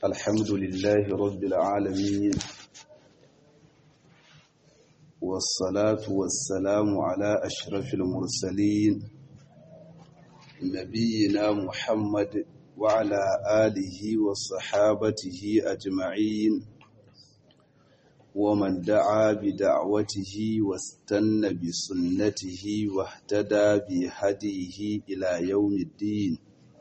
الحمد لله رب العالمين والصلاة والسلام على أشرف المرسلين نبينا محمد وعلى آله وصحابته أجمعين ومن دعا بدعوته واستنى بسنته واهتدى بهديه إلى يوم الدين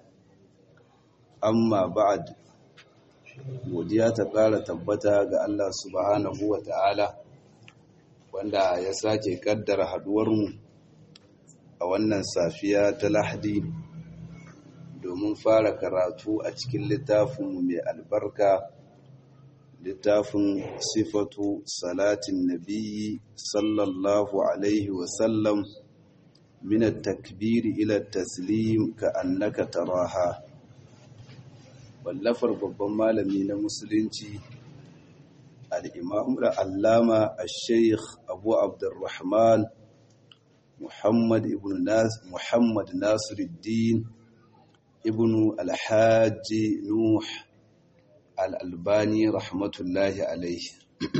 amma ba'ad godiya ta ƙara tabbata ga Allah subhanahu wa ta'ala wanda ya sake kaddara haduwarmu a wannan safiya ta lahadi domin fara karatu a cikin littafinmu mai albarka littafin sifatu salatin nabiyyi sallallahu alaihi wasallam min at-takbiri ila at-taslim ka annaka taraha wallafar babban malami na musulunci al'imam da allama a sheikh abu abdurrahman muhammad ibn muhammad nasiruddin ibn alhaji nuh al'albani rahmatullahi alaihi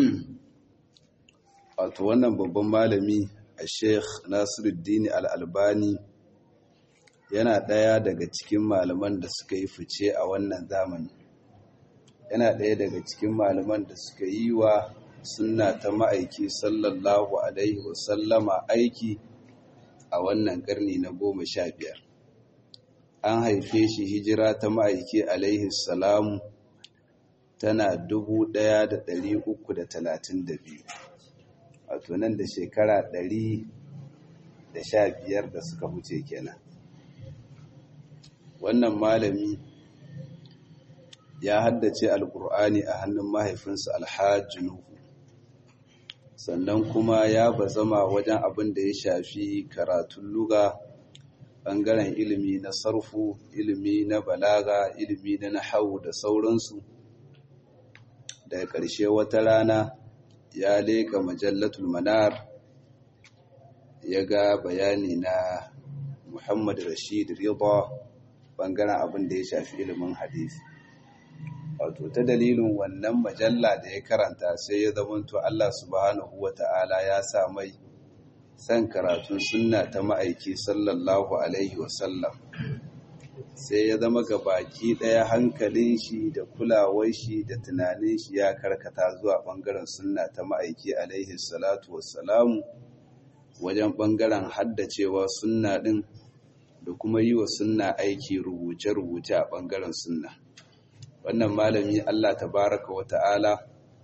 wato wannan babban malami a sheikh nasiruddin al'albani yana ɗaya daga cikin malaman da suka yi fice a wannan zamani yana ɗaya daga cikin malaman da suka yi wa sunna ta ma'aiki sallallahu alaihi wasallama aiki a wannan ƙarni na goma sha biyar an haife shi hijira ta ma'aiki alaihi salamu tana dubu ɗaya da ɗari uku da talatin da biyu wato nan da shekara ɗari da sha biyar da suka wuce kenan wannan malami ya haddace alkur'ani a hannun mahaifinsa alhaji nuhu sannan kuma ya bazama wajen abin da ya shafi karatun luga ɓangaren ilimi na sarfu ilimi na balaga ilimi na nahawu da sauransu daga ƙarshe wata rana ya leƙa majallatul manar ya ga bayani na muhammad rashid rida bangaren abin da ya shafi ilimin hadisi wato ta dalilin wannan majalla da ya karanta sai ya zamanto Allah subhanahu wata'ala ya sa mai san karatun sunna ta ma'aiki sallallahu alaihi wasallam sai ya zama ga baki ɗaya hankalin shi da kulawar shi da tunanin shi ya karkata zuwa bangaren sunna ta ma'aiki alaihi salatu wassalamu wajen bangaren haddacewa sunna din da kuma yi wa sunna aiki rubuce-rubuce a ɓangaren sunna wannan malami Allah tabaraka wa ta'ala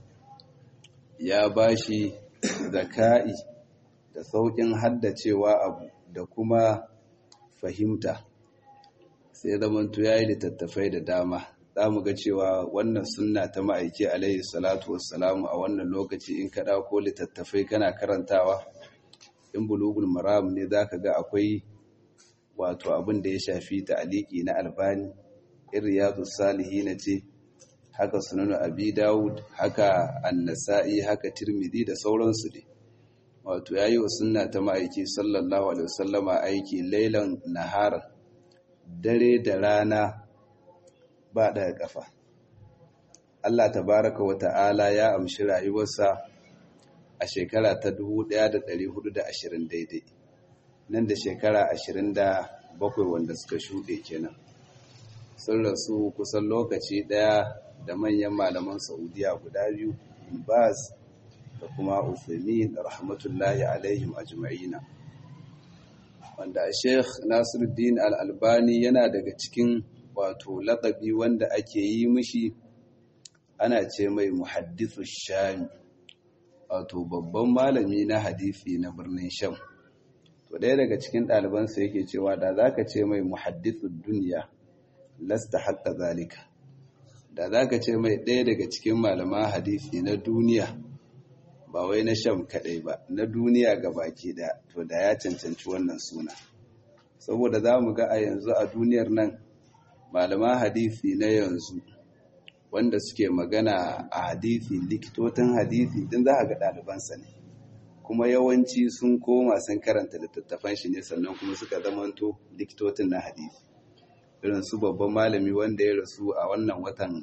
ya ba shi zaka'i da sauƙin haddacewa abu da kuma fahimta sai zamantu ya yi littattafai da dama za mu ga cewa wannan sunna ta ma'aiki alaihi salatu wassalamu a wannan lokaci in ka ɗauko littattafai kana karantawa in bulugul maram ne za ka ga akwai wato abin da ya shafi ta'aliki na albani iriyadu na ce haka sunan abi dawud haka annasa'i haka tirmidhi da sauransu ne wato yayi wa sunna ta ma'aiki sallallahu alaihi wasallama aiki lailan nahar dare da rana ba daga kafa Allah tabaraka wa ta'ala ya amshi rayuwarsa a shekara ta 1420 daidai nan da shekara ashirin da bakwai wanda suka shuɗe kenan sun rasu kusan lokaci ɗaya da manyan malaman saudiya guda biyu baz da kuma uthaymin rahmatullahi alaihim ajma'ina wanda sheikh nasiruddin al-albani yana daga cikin wato laƙabi wanda ake yi mishi ana ce mai muhaddithu shami wato babban malami na hadisi na birnin sham to ɗaya daga cikin ɗalibansa yake cewa da za ka ce mai muhaddithun duniya lasta haƙƙa zalika da za ka ce mai ɗaya daga cikin malaman hadisi na duniya ba wai na sham kaɗai ba na duniya ga baki ɗaya to da ya cancanci wannan suna saboda za mu ga a yanzu a duniyar nan malaman hadisi na yanzu wanda suke magana a hadisi likitotin hadisi din za a ga ɗalibansa ne kuma yawanci sun koma sun karanta littattafan shi ne sannan kuma suka zamanto likitotin na hadisi irin su babban malami wanda ya rasu a wannan watan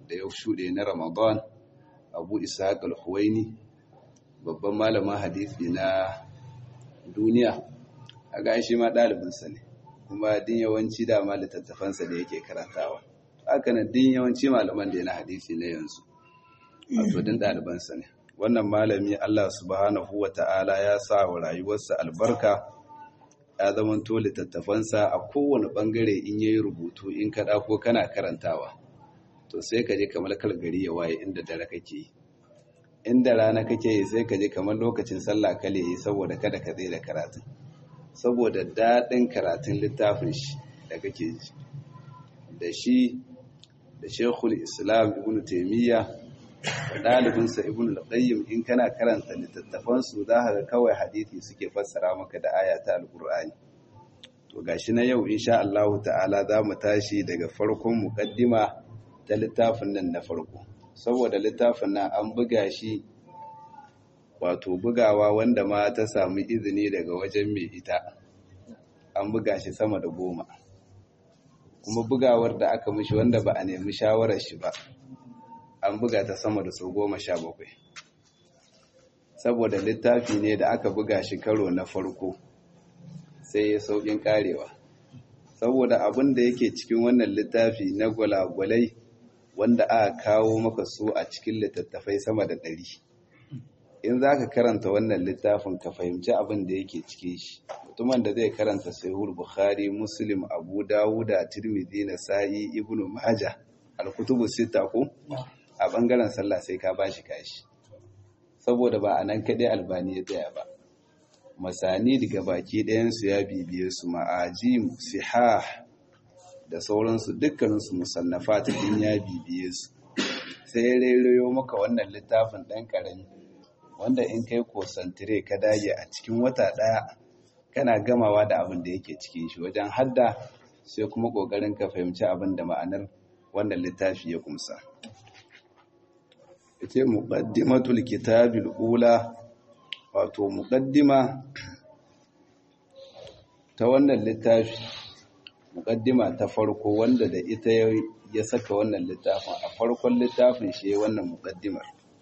da ya shuɗe na ramadan abu ishaq al-huwaini babban malamin hadisi na duniya a ga shi ma ɗalibinsa ne kuma din yawanci dama littattafansa da yake karantawa haka nan din yawanci malaman da na hadisi na yanzu wato din ɗalibansa ne wannan malami Allah subhanahu wa ta'ala ya sa wa rayuwarsa albarka ya zamanto littattafansa a kowane ɓangare in yayi rubutu in kaɗa ko kana karantawa to sai ka je kamar kalgari ya waye inda dare kake yi inda rana kake yi sai ka je kamar lokacin sallah kale yi saboda kada ka tsaye da karatun saboda daɗin karatun littafin shi da kake ji da shi da shekul islam ibn taimiyya da ɗalibinsa ibn al-qayyim in kana karanta littattafansu za ka ga kawai hadithi suke fassara maka da aya ta alƙur'ani to gashi na yau insha Allah ta'ala za mu tashi daga farkon muqaddima ta littafin nan na farko saboda littafin nan an buga shi wato bugawa wanda ma ta samu izini daga wajen mai ita an buga shi sama da goma kuma bugawar da aka mishi wanda ba a nemi shawarar shi ba an buga ta sama da sau goma sha bakwai saboda littafi ne da aka buga shi karo na farko sai ya saukin karewa saboda abin da yake cikin wannan littafi na gwalagwalai wanda aka kawo maka su a cikin littattafai sama da ɗari in za ka karanta wannan littafin ka fahimci abin da yake cikin shi mutumin da zai karanta sahihul bukhari muslim abu dawuda tirmidhi nasa'i ibnu majah al-kutubu sita ko a bangaren sallah sai ka bashi kashi saboda ba a nan kaɗai albani ya tsaya ba masani daga baki ɗayansu ya bibiye su ma'ajim sihah da sauransu dukkaninsu musannafa ta ya bibiye su sai ya rairayo maka wannan littafin ɗan ƙarami wanda in kai kosantire ka dage a cikin wata ɗaya kana gamawa da abin da yake cikin shi wajen hadda sai kuma ƙoƙarin ka fahimci abin da ma'anar wannan littafi ya kumsa ita muqaddimatul kitabil ula wato muqaddima ta wannan littafi muqaddima ta farko wanda da ita ya saka wannan littafin a farkon littafin shi wannan muqaddimar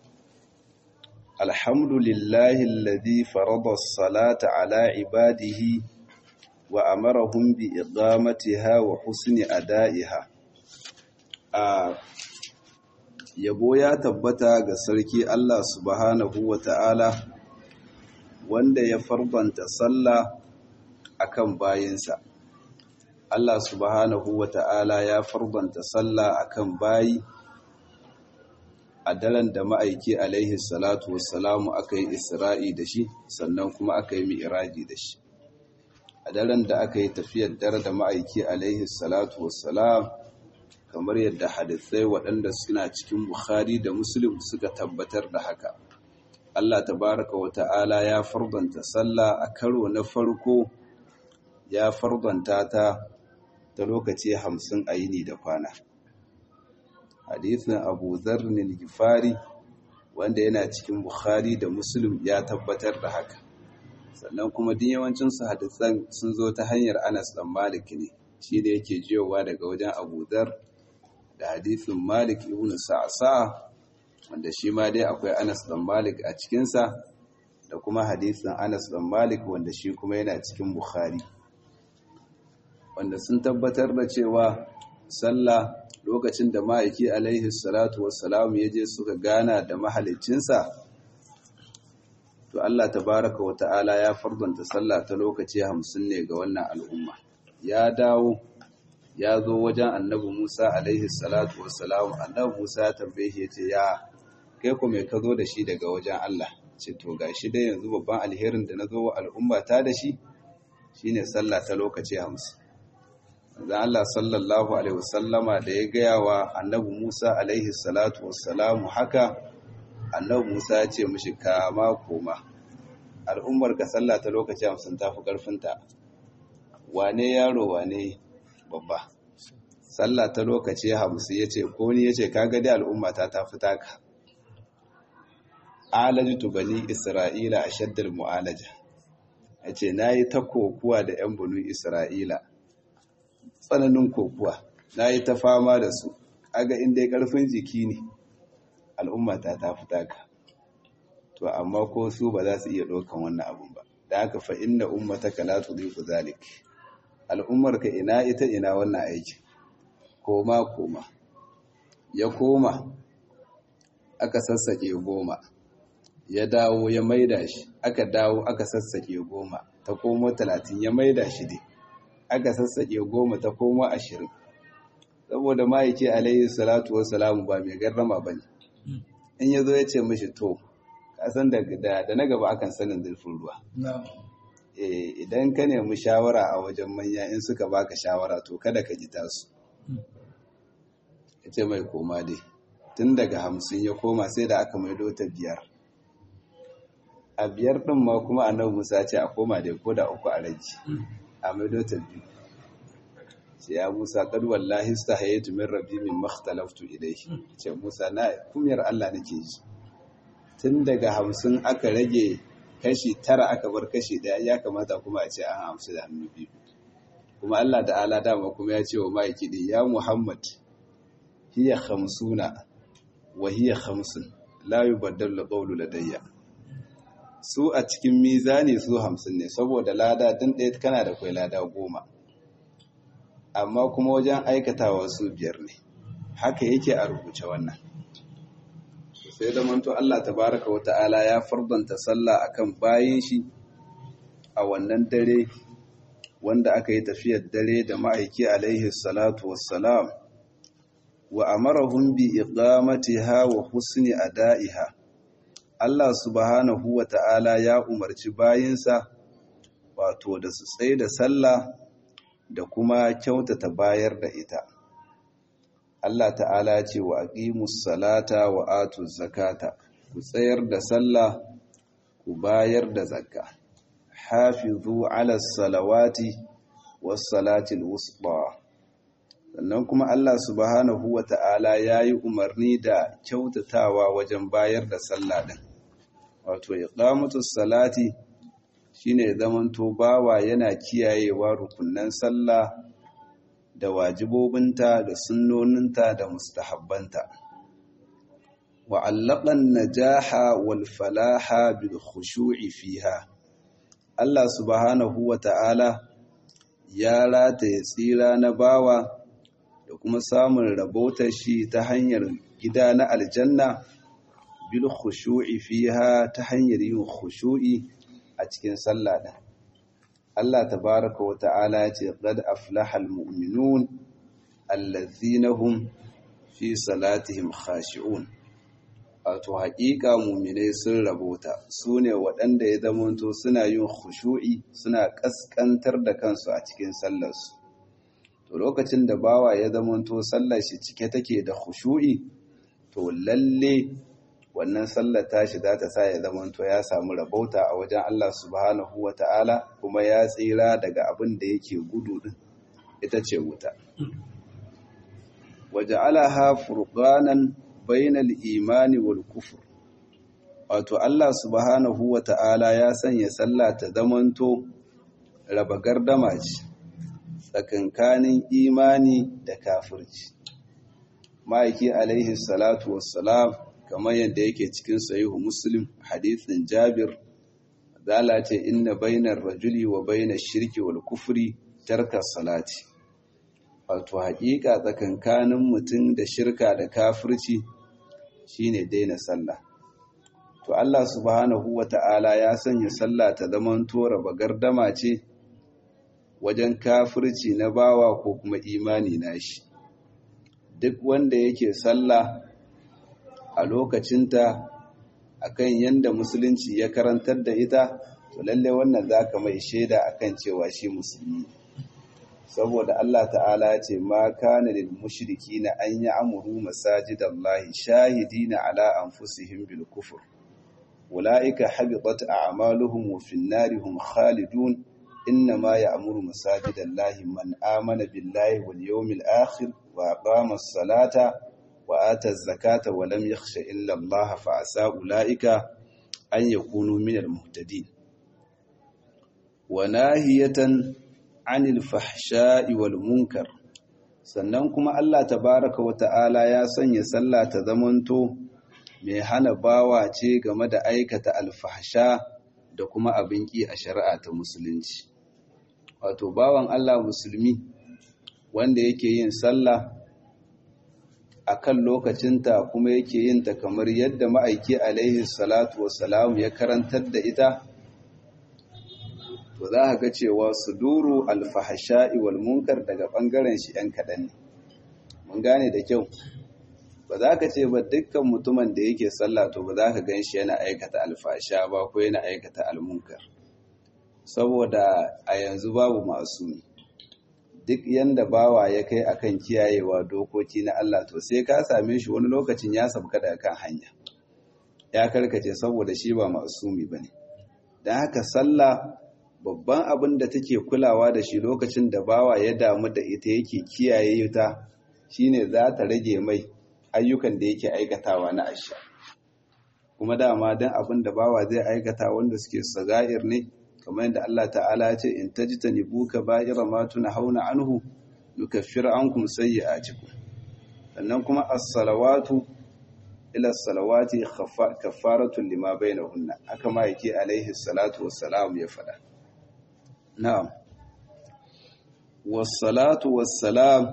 alhamdulillahi alladhi farada as-salata ala ibadihi wa amarahum bi iqamatiha wa husni ada'iha a yabo ya tabbata ga sarki Allah subhanahu wa ta'ala wanda ya farbanta sallah akan bayinsa. Allah subhanahu wa ta'ala ya farbanta sallah akan bayi a daren da ma'aiki alaihi salatu wassalamu aka yi isra'i da shi sannan kuma aka yi mi'iraji da shi. A daren da aka yi tafiyar dare da ma'aiki alaihi salatu wassalam kamar yadda hadisai waɗanda suna cikin Bukhari da Muslim suka tabbatar da haka. Allah tabaraka wa ta'ala ya fardanta sallah a karo na farko ya fardanta ta ta lokaci hamsin a yini da kwana. Hadisin Abu Zarnin Gifari wanda yana cikin Bukhari da Muslim ya tabbatar da haka. Sannan kuma din yawancinsu hadisan sun zo ta hanyar Anas ɗan Malik ne, shi da yake jiyowa daga wajen Abu Dhar da hadithin Malik ibn Sa'sa wanda shi ma dai akwai Anas dan Malik a cikinsa da kuma hadithin Anas dan Malik wanda shi kuma yana cikin Bukhari wanda sun tabbatar da cewa sallah lokacin da ma'aiki alaihi salatu wassalam ya je suka gana da mahalicinsa to Allah tabaraka wa ta'ala ya fardanta sallah ta lokaci hamsin ne ga wannan al'umma ya dawo ya zo wajen annabi Musa alaihi salatu wassalam annabi Musa ya tambaye shi yace ya kai ku me ka zo da shi daga wajen Allah ce to gashi dai yanzu babban alherin da na zo wa al'umma ta da shi shine sallah ta lokaci 50 dan Allah sallallahu alaihi wasallama da ya gaya wa annabi Musa alaihi salatu wassalam haka annabi Musa ya ce mishi kama koma al'ummar ka sallah ta lokaci 50 tafi karfinta wane yaro wane babba sallah ta lokaci hamsin ya ce ko ni ya ce kaga dai al'umma ta ta fita ka alajitu bani isra'ila a shaddar mu'alaja ya ce na yi ta kokuwa da 'yan bunu isra'ila tsananin kokuwa na yi ta fama da su aga inda ya karfin jiki ne al'umma ta ta fita ka to amma ko su ba za su iya ɗaukan wannan abun ba da haka fa inna ummataka la tudhifu zalik al'ummar ka ina ita ina wannan aiki koma koma ya koma aka sassake goma ya dawo ya maida shi aka dawo aka sassake goma ta komo talatin ya maida shi dai aka sassake goma ta komo ashirin saboda ma'aiki alayhi salatu wassalamu ba mai garrama ba ne in ya zo ya ce mashi to kasan da na gaba akan sanin zurfin ruwa idan ka nemi shawara a wajen manya in suka baka shawara to kada ka ji tasu ya ce mai koma dai tun daga hamsin ya koma sai da aka maido ta biyar a biyar ɗin ma kuma annabi musa ce a koma dai ko da uku a rage a maido ta biyu ce ya musa kad wallahi stahaytu min rabbi min makhtalaftu ilayhi ce musa na kumiyar Allah nake ji tun daga hamsin aka rage kashi tara aka bar kashi daya ya kamata kuma a ce an hamsu da hannu biyu kuma Allah da ala dama kuma ya ce wa ma'aiki din ya Muhammad hiya khamsuna wa hiya khamsun la yubaddalu qawlu ladayya su a cikin mizani su hamsin ne saboda lada din ɗaya kana da kwai lada goma amma kuma wajen aikatawa su biyar ne haka yake a rubuce wannan sai da manto Allah tabaraka wa ta'ala ya fardanta sallah akan bayin shi a wannan dare wanda aka yi tafiyar dare da ma'aiki alaihi salatu wassalam wa amarahum bi iqamatiha wa husni ada'iha Allah subhanahu wa ta'ala ya umarci bayinsa wato da su tsaye da sallah da kuma kyautata bayar da ita Allah ta'ala ce wa aqimus salata wa atuz zakata ku tsayar da sallah ku bayar da zakka hafizu ala salawati was salatil wusta sannan kuma Allah subhanahu wa ta'ala yayi umarni da kyautatawa wajen bayar da sallah din wato iqamatus salati shine zamanto bawa yana kiyayewa rukunnan sallah da wajibobinta da sunnoninta da mustahabbanta wa allaqan najaha wal falaha bil khushu'i fiha Allah subhanahu wa ta'ala ya rataye tsira na bawa da kuma samun rabautar shi ta hanyar gida na aljanna bil khushu'i fiha ta hanyar yin khushu'i a cikin sallah din Allah tabaraka wa ta'ala ya ce qad aflaha almu'minun allazina hum fi salatihim khashi'un wato haƙiƙa mu'minai sun rabota sune waɗanda ya zamanto suna yin khushu'i suna ƙasƙantar da kansu a cikin sallarsu to lokacin da bawa ya zamanto sallar shi cike take da khushu'i to lalle wannan sallar tashi za ta sa ya zamanto ya samu rabauta a wajen Allah subhanahu wa ta'ala kuma ya tsira daga abin da yake gudu din ita ce wuta. Waje alaha furqanan bainal imani wal kufur. Wato Allah subhanahu wa ta'ala ya sanya sallah ta zamanto raba gardama ce tsakankanin imani da kafirci. Ma'aiki alaihi salatu wassalam kamar yadda yake cikin sahihu muslim hadithin jabir zala ce inna bainar rajuli wa bainar shirki wal kufri tarka salati wato haƙiƙa tsakankanin mutum da shirka da kafirci shine daina sallah to Allah subhanahu wata'ala ya sanya sallah ta zaman tora bagardama ce wajen kafirci na bawa ko kuma imani nashi duk wanda yake sallah a lokacinta akan yanda musulunci ya karantar da ita to lalle wannan zaka mai shaida akan cewa shi musulmi saboda Allah ta'ala ya ce ma kana lil mushrikina an ya'muru masajidallahi shahidina ala anfusihim bil kufr ulaika habitat a'maluhum wa fin nari hum khalidun innama ya'muru masajidallahi man amana billahi wal yawmil akhir wa aqama as-salata وآتى الزكاة ولم يخش إلا الله فعسى أولئك أن يكونوا من المهتدين وناهية عن الفحشاء والمنكر sannan kuma Allah tabaraka wa ta'ala ya sanya sallah ta zamanto mai hana bawa ce game da aikata alfahsha da kuma abin ki a shari'a ta musulunci wato bawan Allah musulmi wanda yake yin sallah a kan lokacinta kuma yake yin ta kamar yadda ma'aiki alaihi salatu wassalam ya karantar da ita to za ga cewa suduru alfahasha'i wal munkar daga bangaren shi yan kaɗan ne mun gane da kyau ba za ka ce ba dukkan mutumin da yake sallah to ba za ka gan shi yana aikata alfasha ba ko yana aikata almunkar saboda a yanzu babu masu duk yanda bawa ya kai akan kiyayewa dokoki na Allah to sai ka same shi wani lokacin ya sabka daga kan hanya ya karkace saboda shi ba masumi bane dan haka sallah babban abin da take kulawa da shi lokacin da bawa ya damu da ita yake kiyaye ta shine za ta rage mai ayyukan da yake aikatawa na asha kuma dama dan abin da bawa zai aikata wanda suke sagair ne kamar yadda Allah ta'ala ya ce in tajtanibu kaba'ira ma tunhauna anhu nukaffir ankum sayyi'atikum sannan kuma as-salawatu ila as-salawati kaffaratun lima bainahunna haka ma yake alaihi salatu wassalam ya fada na'am was-salatu was-salam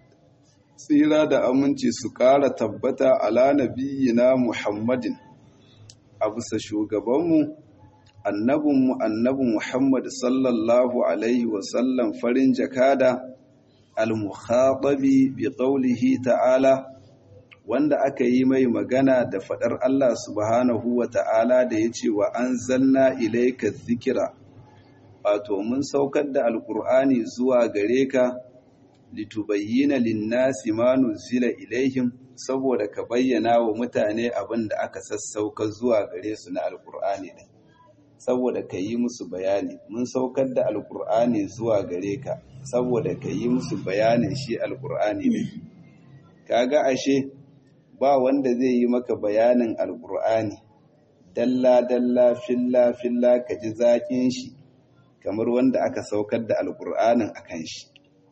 tsira da aminci su ƙara tabbata ala nabiyyina Muhammadin a bisa shugabanmu annabinmu annabi Muhammad sallallahu Alaihi wasallam farin jakada al-mukhatabi bi qawlihi ta'ala wanda aka yi mai magana da fadar Allah subhanahu wa ta'ala da ya ce wa an zanna ilaika zikira wato mun saukar da alkur'ani zuwa gare ka litubayyana linnasi ma nuzila ilaihim saboda ka bayyana wa mutane abin da aka sassauka zuwa gare su na alkur'ani din saboda ka yi musu bayani mun saukar da alkur'ani zuwa gare ka saboda ka yi musu bayanin shi alkur'ani ne kaga ashe ba wanda zai yi maka bayanin alkur'ani dalla dalla filla filla ka ji zaƙin shi kamar wanda aka saukar da alkur'anin akan shi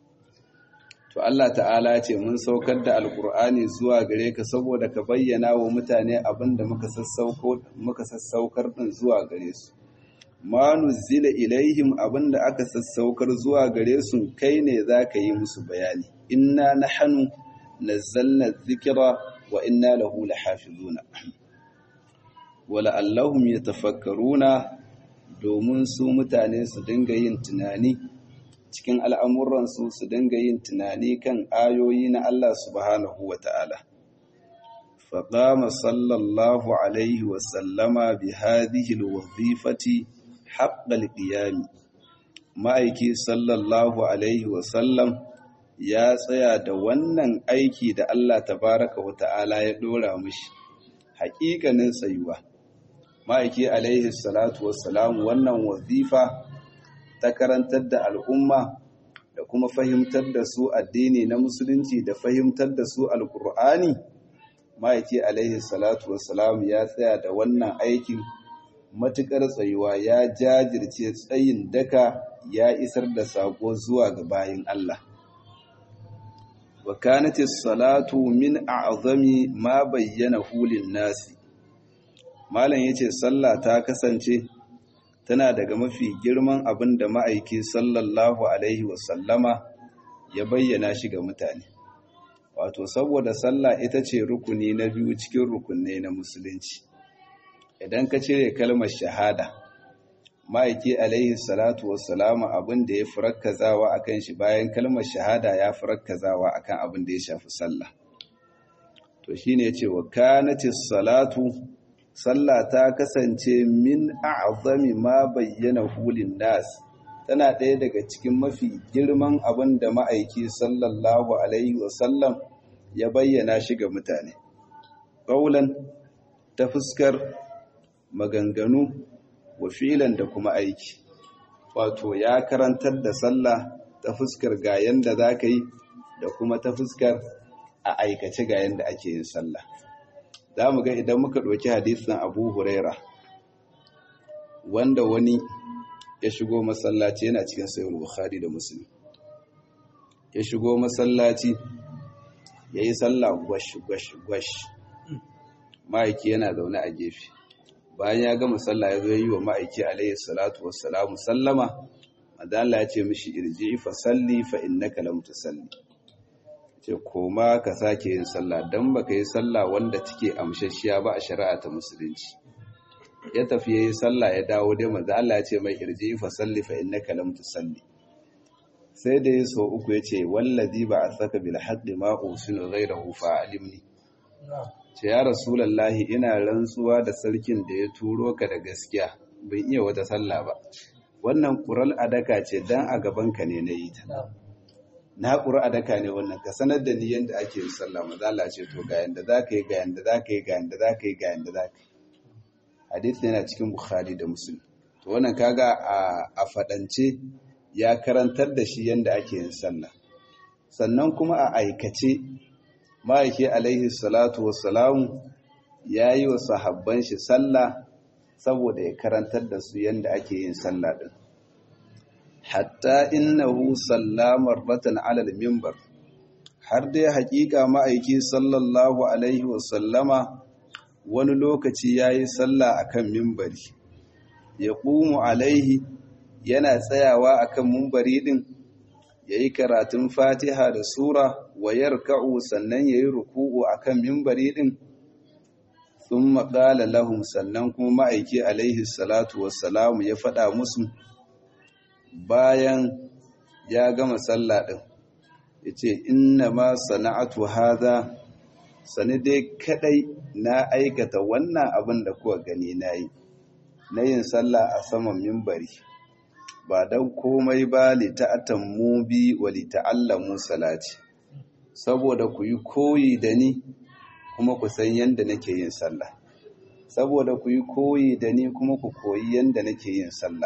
to Allah ta'ala ce mun saukar da alkur'ani zuwa gare ka saboda ka bayyana wa mutane abin da muka sassaukar din zuwa gare su ma nuzila ilaihim abin da aka sassaukar zuwa gare su kai ne za ka yi musu bayani inna nahnu nazzalna dhikra wa inna lahu lahafizuna wala allahum yatafakkaruna domin su mutane su dinga yin tunani cikin al'amuransu su dinga yin tunani kan ayoyi na Allah subhanahu wa ta'ala. Faɗama sallallahu Alaihi wasallama bi hadihil wazifati haƙƙal ƙiyami. Ma'aiki sallallahu Alaihi wasallam ya tsaya da wannan aiki da Allah tabaraka wa ta'ala ya ɗora mushi, haƙiƙanin tsayuwa. Ma'aiki Alaihi salatu wassalamu wannan wazifa ta karantar da al'umma da kuma fahimtar da su addini na musulunci da fahimtar da su alkur'ani ma'aiki alaihi salatu wassalam ya tsaya da wannan aikin matuƙar tsayuwa ya jajirce tsayin daka ya isar da sako zuwa ga bayin Allah wa kanatis salatu min a'zami ma bayyana hulin nasi malam yace sallah ta kasance tana daga mafi girman abin da ma'aiki sallallahu Alaihi wasallama ya bayyana shi ga mutane. Wato, saboda sallah ita ce rukuni na biyu cikin rukunai na musulunci. Idan ka cire kalmar shahada, ma'aiki Alaihi salatu wasallama abin da ya furakkazawa a kan shi bayan kalmar shahada ya furakkazawa a kan abin da ya shafi sallah. To shi ne ce wa kanatis salatu sallah ta kasance min a'zami ma bayyana hulin nas tana ɗaya daga cikin mafi girman abin da ma'aiki sallallahu alaihi wasallam ya bayyana shi ga mutane ƙaulan ta fuskar maganganu wa filan da kuma aiki wato ya karantar da sallah ta fuskar ga yanda za ka yi da kuma ta fuskar a aikace ga yanda ake yin sallah za mu ga idan muka ɗauki hadisin abu huraira wanda wani ya shigo masallaci yana cikin sayar bukhari da musulmi ya shigo masallaci ya yi sallah gwash gwash gwash ma'aiki yana zaune a gefe bayan ya gama sallah ya zo yi wa ma'aiki alayhi salatu wassalamu sallama madalla ya ce mishi irji fa salli fa innaka lam tusalli ce koma ka sake yin sallah dan baka yi sallah wanda take amshashiya ba a shari'a ta musulunci ya tafi yayi sallah ya dawo dai manzo Allah ya ce mai irji fa salli fa innaka lam tusalli sai da ya so uku ya ce wallazi ba a saka bil haqqi ma usinu ghayrahu fa alimni ce ya rasulallahi ina rantsuwa da sarkin da ya turo ka da gaskiya bai iya wata sallah ba wannan ƙural adaka ce dan a gabanka ne na yi ta na ƙura adaka ne wannan ka sanar da ni yadda ake yin sallah mazala ce to ga yanda za ka yi ga yanda za ka yi ga yanda za ka yi ga yanda za ka yi hadith yana cikin bukhari da muslim to wannan kaga a faɗance ya karantar da shi yadda ake yin sallah sannan kuma a aikace ma'aiki alaihi salatu wassalamu ya yi wa sahabban shi sallah saboda ya karantar da su yadda ake yin sallah din hatta innahu sallama ratan alal mimbar har dai hakika ma'aiki sallallahu alaihi wasallama wani lokaci ya yi sallah akan mimbari ya ƙumu alaihi yana tsayawa akan mimbari din ya yi karatun fatiha da sura wa yarka'u sannan ya yi ruku'u a kan mimbari ɗin sun maƙala lahum sannan kuma ma'aiki alaihi salatu wassalamu ya faɗa musu bayan ya gama sallah ɗin ya ce inna ma sana'atu haza sani dai kaɗai na aikata wannan abin da kuwa gani na yi na yin sallah a saman mimbari ba don komai ba lita'atammu bi wa lita'allamu salati saboda ku yi koyi da ni kuma ku san yadda nake yin sallah saboda ku yi koyi da ni kuma ku koyi yadda nake yin sallah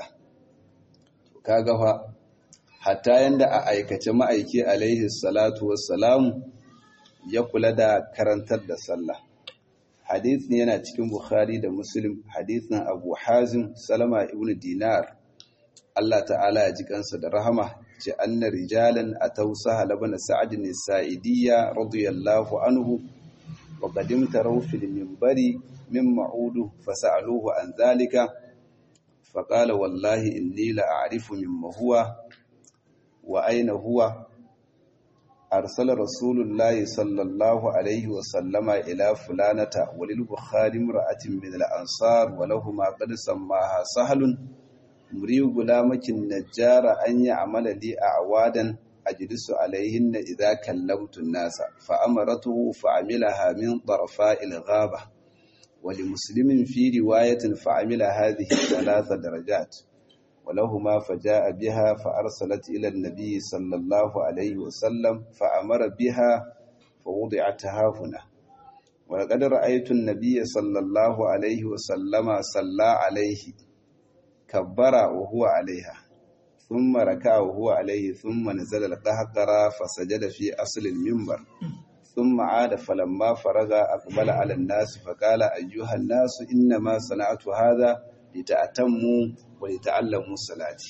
kaga fa hatta yanda a aikace ma'aiki alaihi salatu wassalamu ya kula da karantar da sallah hadithin yana cikin bukhari da muslim hadithin abu hazim salama ibn dinar Allah ta'ala ya ji kansa da rahama ce anna rijalan ataw sahal ibn sa'd bin sa'idiyya radiyallahu anhu wa qadim taraw fil minbari min ma'udu fasa'aluhu an dhalika faqala wallahi inni la a'rifu mimma huwa wa ayna huwa arsala rasulullahi sallallahu alaihi wa sallama ila fulanata walil bukhari imra'atin min al-ansar wa lahumu qad sammaha sahlun مريو غلامك النجار أن يعمل لي أعوادا أجلس عليهن إذا كلمت الناس فأمرته فعملها من طرفاء الغابة ولمسلم في رواية فعمل هذه ثلاث درجات ولهما فجاء بها فأرسلت إلى النبي صلى الله عليه وسلم فأمر بها فوضعتها هنا ولقد رأيت النبي صلى الله عليه وسلم صلى عليه كبر وهو عليها ثم ركع وهو عليه ثم نزل القهقرة فسجد في أصل المنبر ثم عاد فلما فرغ أقبل على الناس فقال أيها الناس إنما صنعت هذا لتأتموا ولتعلموا صلاتي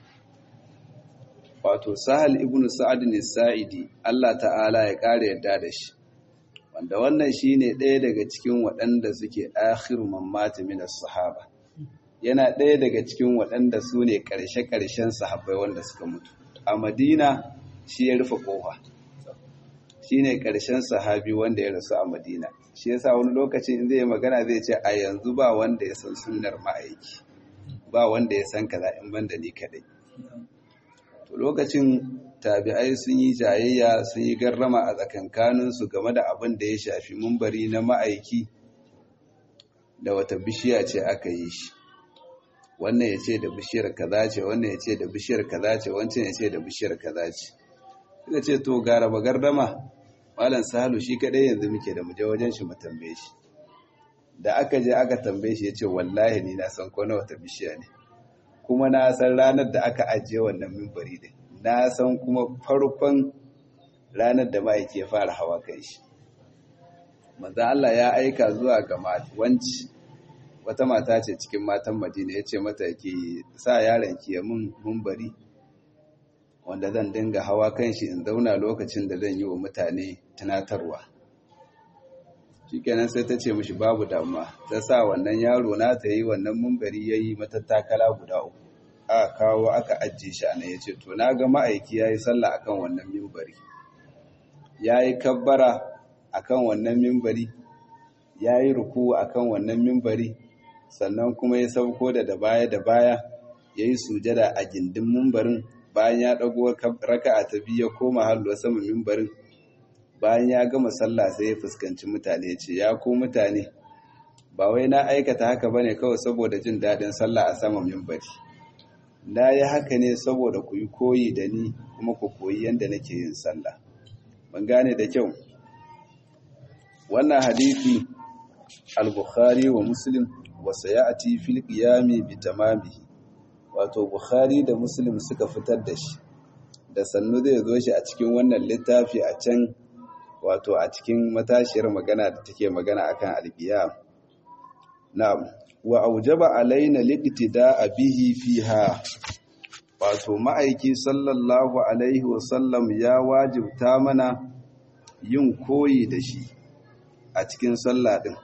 wato sahal ibn sa'ad ne sa'idi Allah ta'ala ya kare yadda da shi wanda wannan shine ɗaya daga cikin waɗanda suke akhiru mammati min as-sahaba yana ɗaya daga cikin waɗanda su ne ƙarshe-ƙarshen sahabbai wanda suka mutu a madina shi ya rufe ƙofa shi ne ƙarshen sahabi wanda ya rasu a madina shi yasa wani lokacin in zai magana zai ce a yanzu ba wanda ya san sunnar ma'aiki ba wanda ya san kaza in banda ni kaɗai to lokacin tabi'ai sun yi jayayya sun yi garrama a tsakankaninsu game da abin da ya shafi mumbari na ma'aiki da wata bishiya ce aka yi shi wannan ya ce da bishiyar kaza ce wannan ya ce da bishiyar kaza ce wancan ya ce da bishiyar kaza ce suka ce to gara ba gardama malam sahalu shi kadai yanzu muke da muje wajen shi mu tambaye shi da aka je aka tambaye shi ya ce wallahi ni na san ko na wata bishiya ne kuma na san ranar da aka ajiye wannan mimbari din na san kuma farkon ranar da ma'aiki ya fara hawa kai shi manzo Allah ya aika zuwa ga wanci wata mata ce cikin matan madina ya ce mata ki sa yaron ki ya mun bari wanda zan dinga hawa kan shi in zauna lokacin da zan yi wa mutane tunatarwa shikenan sai ta ce mishi babu damuwa ta sa wannan yaro na ta yi wannan mumbari ya yi matattakala guda uku aka kawo aka ajiye shi ana ya ce to na ga ma'aiki ya yi sallah akan wannan mimbari ya yi kabbara akan wannan mimbari ya yi ruku akan wannan mimbari sannan kuma ya sauko da da baya da baya ya yi sujada a gindin mimbarin bayan ya ɗago raka'a ta biyu ya koma halwa sama mimbarin bayan ya gama sallah sai ya fuskanci mutane ce ya ku mutane ba wai na aikata haka bane kawai saboda jin daɗin sallah a saman mimbari na yi haka ne saboda ku yi koyi da ni kuma ku koyi yadda nake yin sallah ban gane da kyau wannan hadisi al-bukhari wa muslim wa sayati fil qiyami bi tamamihi wato bukhari da muslim suka fitar da shi da sannu zai zo shi a cikin wannan littafi a can wato a cikin matashiyar magana da take magana akan al-qiyam na'am wa aujaba alaina liqtida'a bihi fiha wato ma'aiki sallallahu alaihi wasallam ya wajibta mana yin koyi da shi a cikin sallah din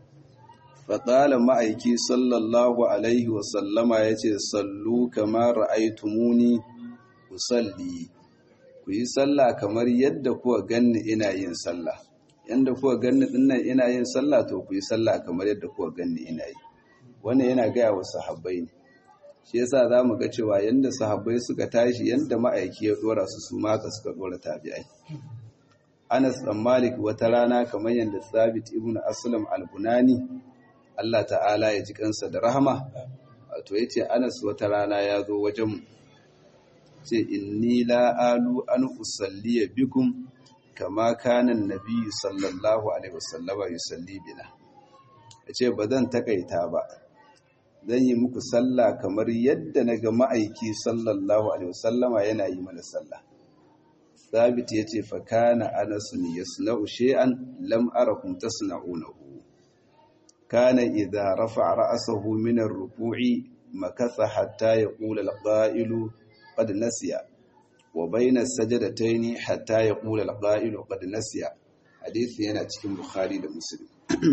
faƙala ma'aiki sallallahu alaihi wasallama ya ce sallu kamar ra'aitumuni ku salli ku yi sallah kamar yadda kuwa ganni ina yin sallah yadda kuwa ganni dinnan ina yin sallah to ku yi sallah kamar yadda kuwa ganni ina yi wannan yana gaya wa sahabbai ne shi yasa za mu ga cewa yadda sahabbai suka tashi yadda ma'aiki ya dora su su maka suka dora tabi'ai Anas ɗan Malik wata rana kamar yadda Sabit ibn Aslam al-Bunani Allah ta'ala ya ji kansa da rahama wato yace Anas wata rana ya zo wajen ce inni la alu an usalli bikum kama kana annabi sallallahu alaihi wasallama yusalli bina yace ba zan takaita ba zan yi muku sallah kamar yadda naga ma'aiki sallallahu alaihi wasallama yana yi mana sallah Sabit yace fa kana Anas yasna'u shay'an lam arakum tasna'unahu كان إذا رفع رأسه من الركوع مكث حتى يقول القائل قد نسي وبين السجدتين حتى يقول القائل قد نسي حديث yana cikin Bukhari da Muslim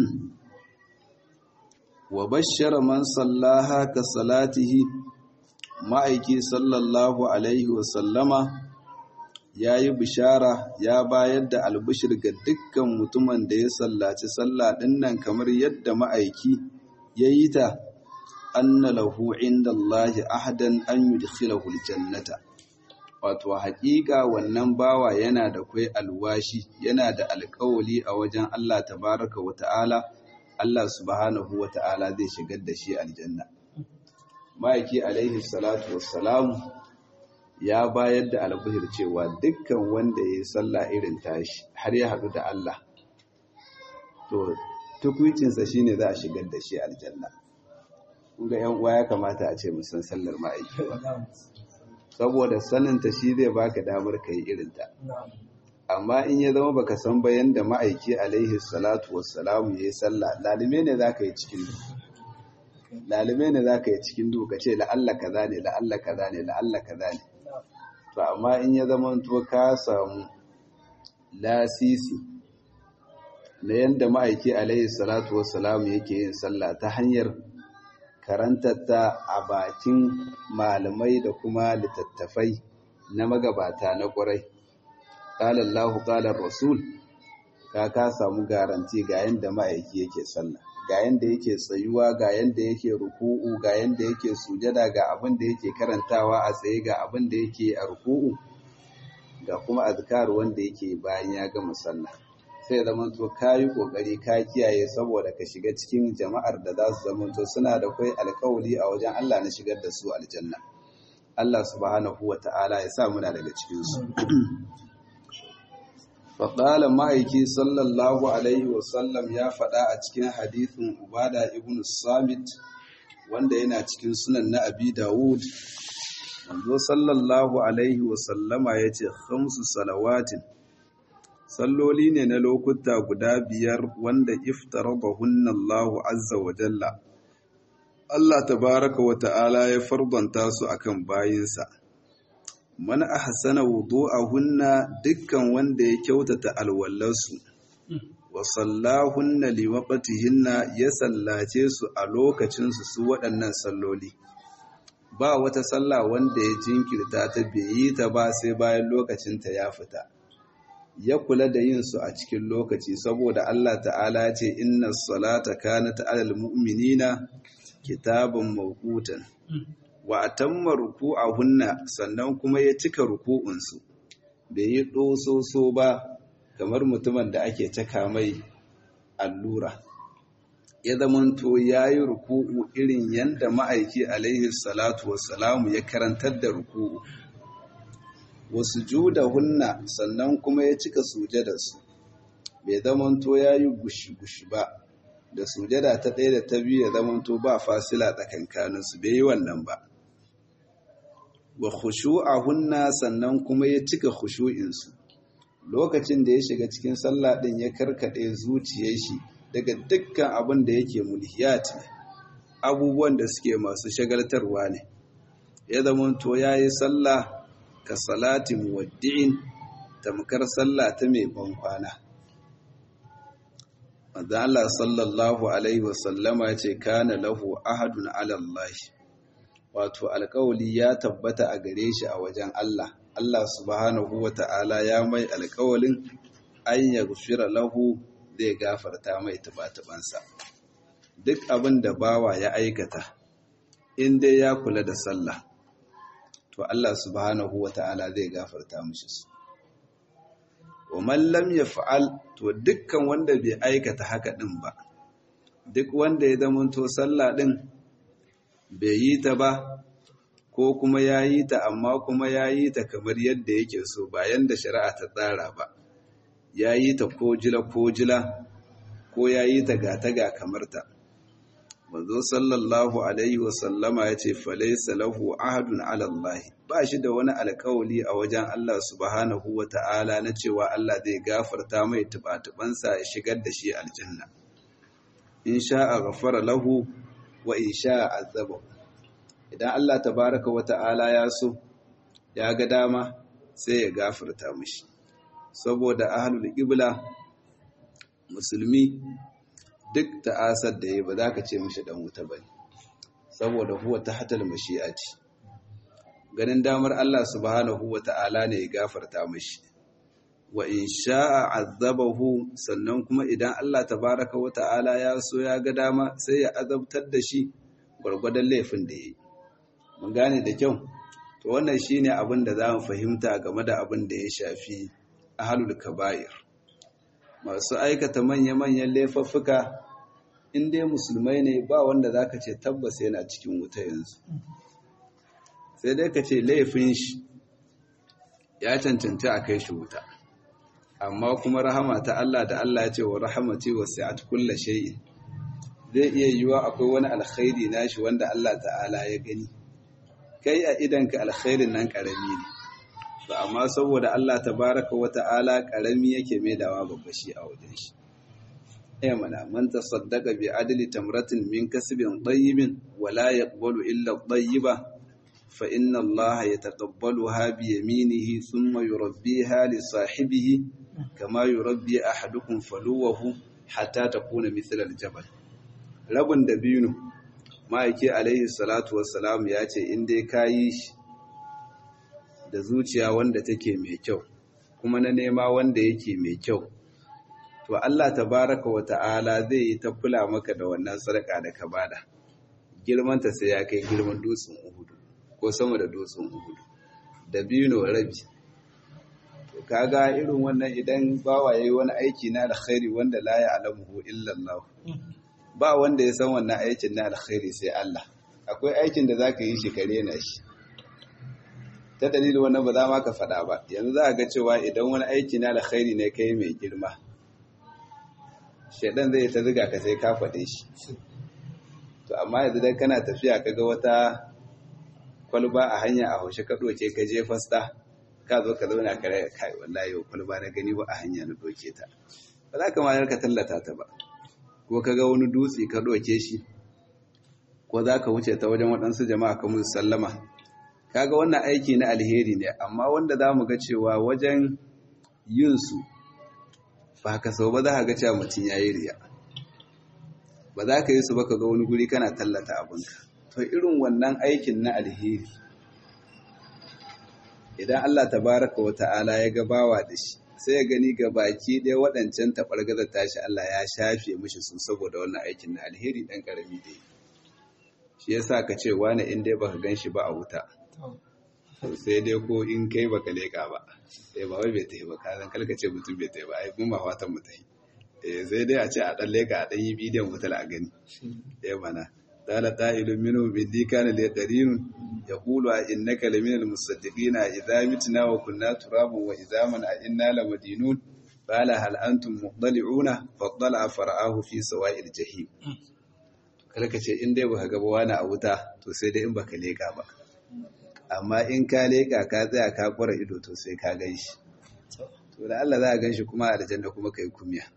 wa bashara man sallaha ka salatihi ma'aiki sallallahu alaihi wa sallama yayi bishara ya bayar da albishir ga dukkan mutumin da ya sallaci sallah dinnan kamar yadda ma'aiki yayi ta anna lahu indallahi ahdan an yudkhilahu aljannata wato haƙiƙa wannan bawa yana da kai alwashi yana da alƙawali a wajen Allah tabaraka wa ta'ala Allah subhanahu wa ta'ala zai shigar da shi aljanna ma'aiki alaihi salatu wassalamu ya bayar da albihir cewa dukkan wanda ya yi sallah irin tashi har ya haɗu da Allah to tukwicinsa shine za a shigar da shi aljanna kunga yan uwa ya kamata a ce musan sallar ma'aiki saboda saninta shi zai baka damar ka yi irinta amma in ya zama baka san bayan da ma'aiki alaihi salatu wassalamu ya yi sallah lalime ne za ka yi cikin duhu lalime ne za ka yi cikin duhu ka ce la'alla kaza ne la'alla kaza ne la'alla kaza ne to amma in ya zama to ka samu lasisi na yadda ma'aiki alaihi salatu wassalamu yake yin sallah ta hanyar karantarta a bakin malamai da kuma littattafai na magabata na ƙwarai ƙala Allah ƙalar Rasul ka ka samu garanti ga yadda ma'aiki yake sallah ga yadda yake tsayuwa ga yadda yake ruku'u ga yadda yake sujada ga abin da yake karantawa a tsaye ga abin da yake a ruku'u ga kuma azkar wanda yake bayan ya gama sallah sai zama to ka yi ƙoƙari ka kiyaye saboda ka shiga cikin jama'ar da za su zama to suna da kai alkawali a wajen Allah na shigar da su aljanna Allah subhanahu wa ta'ala ya sa muna daga cikinsu faƙalan ma'aiki sallallahu alaihi wasallam ya faɗa a cikin hadithin ubada ibn samit wanda yana cikin sunan na abi dawud manzo sallallahu alaihi wasallama ya ce khamsu salawatin salloli ne na lokuta guda biyar wanda iftaradahunna Allahu azza wa jalla Allah tabaraka wa ta'ala ya fardanta su akan bayinsa man ahsana wudu'ahunna dukkan wanda ya kyautata alwallarsu wa sallahunna liwaqtihinna ya sallace su a lokacin su su waɗannan salloli ba wata sallah wanda ya jinkirta ta bai yi ta ba sai bayan lokacin ta ya fita ya kula da yin su a cikin lokaci saboda Allah ta'ala ce inna salata kanat alal mu'minina kitaban mawqutan wa atamma ruku'ahunna sannan kuma ya cika ruku'unsu bai yi dososo ba kamar mutumin da ake caka mai allura ya zamanto ya yi ruku'u irin yadda ma'aiki alaihi salatu wassalamu ya karantar da ruku'u wasu juda hunna sannan kuma ya cika sujadarsu bai zamanto ya yi gushi-gushi ba da sujada ta ɗaya da ta biyu ya zamanto ba fasila tsakankaninsu bai yi wannan ba wa hunna sannan kuma ya cika khushu'insu lokacin da ya shiga cikin sallah din ya karkade zuciyar shi daga dukkan abin da yake mulhiyat abubuwan da suke masu shagaltarwa ne ya zamanto yayi sallah ka salati muwaddi'in tamkar sallah ta mai ban kwana manzo Allah sallallahu alaihi wasallama ce kana lahu ahadun ala Allah wato alƙawali ya tabbata a gare shi a wajen Allah Allah subhanahu wa ta'ala ya mai alƙawalin an ya gufira lahu zai gafarta mai tuba-tubansa duk abin da bawa ya aikata in dai ya kula da sallah to Allah subhanahu wa ta'ala zai gafarta mishi su wa man lam yaf'al to dukkan wanda bai aikata haka din ba duk wanda ya zamanto sallah din bai yi ta ba ko kuma ya yi ta amma kuma ya yi ta kamar yadda yake so bayan da shari'a ta tsara ba ya yi ta ko jila ko jila ko ya yi ta gata ga kamar ta manzo sallallahu alaihi wasallama ya ce falaisa lahu ahadun ala Allah ba shi da wani alkawali a wajen Allah subhanahu wa ta'ala na cewa Allah zai gafarta mai tuba-tubansa ya shigar da shi aljanna in sha'a ghafara lahu wa in sha'a azabahu idan Allah tabaraka wa ta'ala ya so ya ga dama sai ya gafarta mishi saboda ahlul qibla musulmi duk ta'asar da yayi ba za ka ce mishi dan wuta bane saboda huwa tahtal mashi'ati ganin damar Allah subhanahu wa ta'ala ne ya gafarta mishi wa in sha'a azabahu sannan kuma idan Allah tabaraka wa ta'ala ya so ya ga dama sai ya azabtar da shi gwargwadon laifin da yayi mun gane da kyau to wannan shine abin da zamu fahimta game da abin da ya shafi ahlul kaba'ir masu aikata manya-manyan laifuffuka in dai musulmai ne ba wanda zaka ce tabbas yana cikin wuta yanzu sai dai ka ce laifin shi ya cancanci a kai shi wuta amma kuma rahama ta Allah da Allah ya ce wa rahamati wasi'at kulli shay'in zai iya yiwa akwai wani alkhairi nashi wanda Allah ta'ala ya gani kai a idanka alkhairin nan karami ne ba amma saboda Allah tabaraka wa ta'ala karami yake mai dawa babba shi a wajen shi eh mana man tasaddaqa bi adli tamratin min kasbin tayyibin wa la yaqbalu illa tayyiba fa inna Allah yataqabbaluha bi yaminihi thumma yurabbiha li sahibihi kama yurabbi ahadukum faluwahu hatta takuna mithla al-jabal rabin dabino ma'aiki alaihi salatu wassalam ya ce in dai ka yi shi da zuciya wanda take mai kyau kuma na nema wanda yake mai kyau to Allah tabaraka wa ta'ala zai yi ta kula maka da wannan sadaka da ka bada girmanta sai ya kai girman dutsen uhudu ko sama da dutsen uhudu dabino rabi to kaga irin wannan idan bawa yayi wani aiki na alkhairi wanda la ya'lamuhu illa Allah ba wanda ya san wannan aikin na alkhairi sai Allah akwai aikin da zaka yi shi kare na shi ta dalilin wannan ba za ma ka faɗa ba yanzu za a ga cewa idan wani aiki na alkhairi ne kai mai girma shaidan zai ta ziga ka sai ka faɗe shi to amma yanzu dan kana tafiya ka ga wata kwalba a hanya a haushe ka ɗoke ka je fasta ka zo ka zauna ka rai kai wallahi kwalba na gani ba a hanya na ɗoke ta ba za ka ma ka tallata ta ba ko ka ga wani dutse ka ɗauke shi ko za ka wuce ta wajen waɗansu jama'a ka musu sallama kaga wannan aiki na alheri ne amma wanda za mu ga cewa wajen yin su ba ka sau ba za ka ga cewa mutum ya yi riya ba za ka yi su ba ka ga wani guri kana tallata abinka to irin wannan aikin na alheri idan Allah tabaraka wa ta'ala ya ga bawa da shi sai ya gani ga baki ɗaya waɗancan taɓargaza tashi Allah ya shafe mishi su saboda wannan aikin na alheri ɗan ƙarami da yi shi ya sa ka ce wani in dai baka gan shi ba a wuta sai dai ko in kai baka leƙa ba sai ba wai bai ta yi ba ka zan kalka ce mutum bai ta yi ba ai mun ba fatan mu ta yi eh sai dai a ce a ɗan leƙa a ɗan yi bidiyon wutar a gani eh mana قال قائل منهم إني كان لي قرين يقول إنك لمن المصدقين إذا متنا وكنا ترابا وإذا من إنا لمدينون قال هل أنتم مطلعون فاطلع فرآه في سواء الجحيم kalka ce in dai baka ga wani a wuta to sai dai in baka leka ba amma in ka leka ka tsaya ka kwara ido to sai ka gan shi to da Allah za a gan shi kuma a aljanna kuma kai kumiya